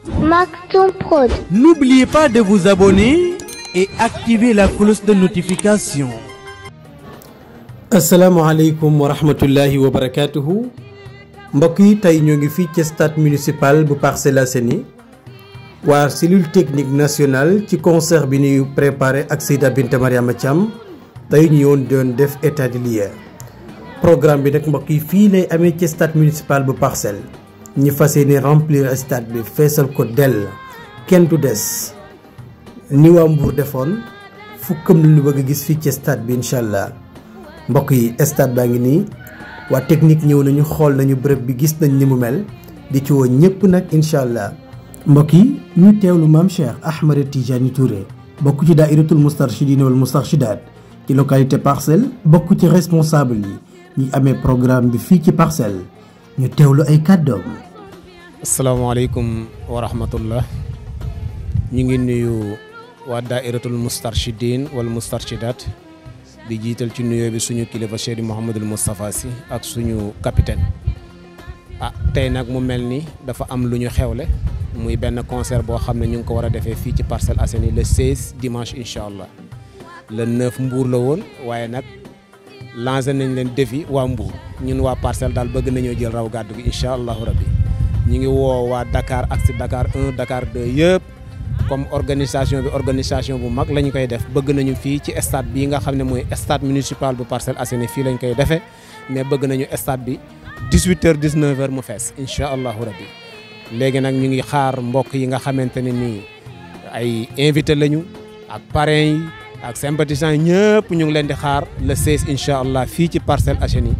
Maktoum Prod. N'oubliez pas de vous abonner et activer la cloche de notification. asalaamaaleykum wa rahmatullahi wa barakaatuhu mbokk yi tey ñoo ngi fii ci stade municipal bu Parcelles Assainies waa cellule technique nationale ci concert bi ñuy préparé ak Seyda Binta Mariama Thiam tey ñu yoon doon def état de lieu programme bi nag mbokk yi fii lay amee ci stade municipal bu Parcelles ñi fas yéene remplir stade bi feesal ko dell kenn du des ni waa Mbour defoon fukkam lu ñu bëgg a gis fii ci stade bi incha allah. mbokk yi stade baa ngi nii waa technique ñëw nañu xool nañu bërëb bi gis nañ ni mu mel di ci woo ñëpp nag incha allah mbokk yi ñu teewlu maam Cheikh Ahmed Tidiane Touré bokk ci daairatul moustarchidine wal moustarchidaat ci localité parcelle bokk ci responsable yi ñi amee programme bi fii ci parcelle ñu teewlu ay kàddoom. asalaamaaleykum wa rahmatullah ñu ngi nuyu waa daairatul moustarchidine wal moustarchidaat di jiital ci nuyoo bi suñu kilifa Cheikh Mouhamadul Moustapha Sy ak suñu capitaine ah tey nag mu mel ni dafa am lu ñu xewle muy benn concert boo xam ne ñu ngi ko war a defee fii ci Parcelles Assainies le 16 dimanche incha allah le 9 Mbour la woon waaye nag lancé nañ leen défi waa Mbour ñun waa Parcelles daal bëgg nañoo jël raw gàddu gi incha allahu rabbi ñu ngi woo waa Dakar ak si Dakar 1 Dakar 2 yëpp. comme organisation bi organisation bu mag la ñu koy def bëgg nañu fii ci stade bii nga xam ne mooy stade municipal bu Parcelles Assainies fii lañ koy defee mais bëgg nañu stade bi 18h 19h mu fees incha allahu rabbi léegi nag ñu ngi xaar mbokk yi nga xamante ne nii ay invité lañu ak parrains yi ak sympathisants yi ñëpp ñu ngi leen di xaar le 16 incha allah fii ci Parcelles Assainies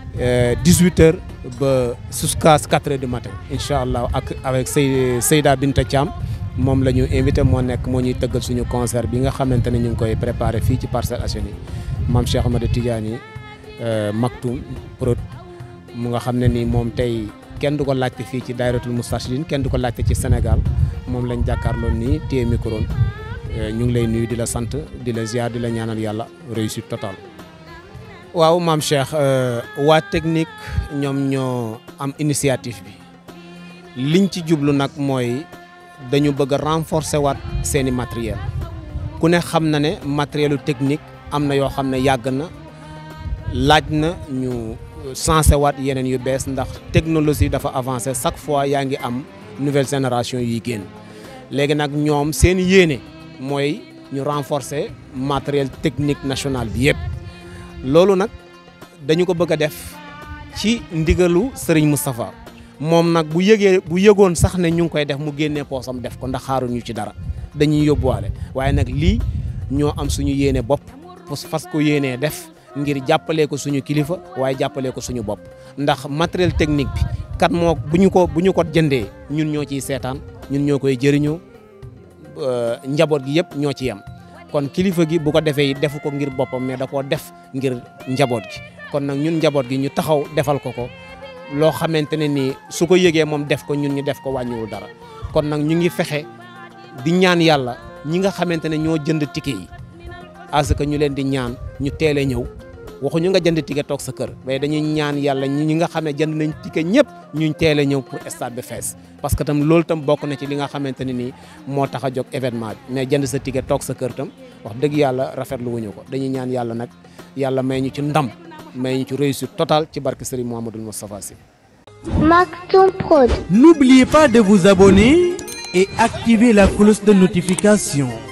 18h ba jusqu'à 4h du matin incha allah ak avec Sey Seyda Binta Thiam. moom la ñu invité moo nekk moo ñuy tëggal suñu concert bi nga xamante ne ñu ngi koy préparé fii ci Parcelles Assainies maam Cheikh Ahmed Tidiane Maktoum Prod mu nga xam ne ni moom tey kenn du ko laajte fii ci dairatul moustarchidine kenn du ko laajte ci Sénégal moom lañ jàkkaarloo nii téye micro ñu ngi lay nuyu di la sant di la ziar di la ñaanal yàlla réussite totale. waaw maam Cheikh waa technique ñoom ñoo am initiative bi liñ ci jublu nag mooy. dañu bëgg a renforcer waat seeni matériel ku ne xam na ne matérielu technique am na yoo xam ne yàgg na laaj na ñu sensé waat yeneen yu bees ndax technologie dafa avancé chaque fois yaa ngi am nouvelle génération yuy génn léegi nag ñoom seen yéene mooy ñu renforcer matériel technique national bi yëpp loolu nag dañu ko bëgg a def ci ndigalu Serigne Moustapha moom nag bu yëgee bu yëgoon sax ne ñu ngi koy def mu génnee poosam def ko ndax xaaruñu ci dara dañuy yóbbuwaale waaye nag lii ñoo am suñu yéene bopp fas ko yéenee def ngir jàppalee ko suñu kilifa waaye jàppalee ko suñu bopp ndax matériel technique bi kat moo bu ñu ko bu ñu ko jëndee ñun ñoo ciy seetaan ñun ñoo koy jëriñoo njaboot gi yëpp ñoo ci yem kon kilifa gi bu ko defee defu ko ngir boppam mais da koo def ngir njaboot gi kon nag ñun njaboot gi ñu taxaw defal ko ko loo xamante ne nii su ko yëgee moom def ko ñun ñu def ko wàññiwul dara kon nag ñu ngi fexe di ñaan yàlla ñi nga xamante ne ñoo jënd ticket yi parce que ñu leen di ñaan ñu teel a ñëw waxuñu nga jënd ticket toog sa kër mais dañuy ñaan yàlla ñi nga xam ne jënd nañ ticket ñëpp ñu teel a ñëw pour stade bi fees. parce que tam loolu tam bokk na ci li nga xamante ne nii moo tax a jóg événement bi mais jënd sa ticket toog sa kër tam wax dëgg yàlla rafetlu wuñu ko dañuy ñaan yàlla nag yàlla may ñu ci ndam. mais ñu ci réussite totale ci barke Serigne Mouhamadoul Moustapha Sy. Maktoum Prod. N'oubliez pas de vous abonner et activer la cloche de notification.